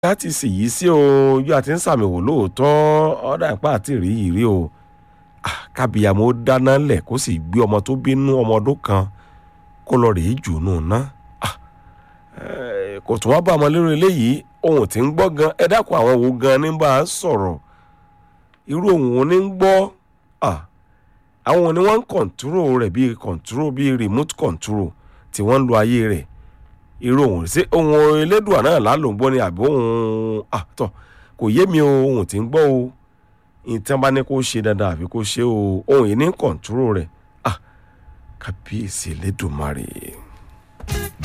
láti sì yí sí o yóò àti ń sàmì wò lóòótọ́ ọ̀dà ìpá àti rí yìí rí o kábíyàmó dáná lẹ̀ kó sì gbé ọmọ tó bínú ọmọ ọdún kan kó lọ rèé jù nù ná kò tún wá bá ọmọ lérò eléyìí ohun tí ń gbọ́ gan ẹ dákun àwọn wo gan ní bá a sọ̀rọ̀ irú ohun wo ní ń gbọ́ àwọn ni wọ́n ń kọ̀ǹtúrò rẹ̀ bíi kọ̀ǹtúrò bíi remote control tí wọ́n ń lo ayé rẹ̀ irú ohun sí ohun elédùà náà lálòǹgbọ́ ni àbí ohun àtọ̀ kò yé mi o ohun tí ń gbọ́ o ìtàn bá ní kó ṣe dandan àbí kó ṣe o ohun yìí ní kọ̀ǹtúrò rẹ̀ kábíyèsí elédùmarè.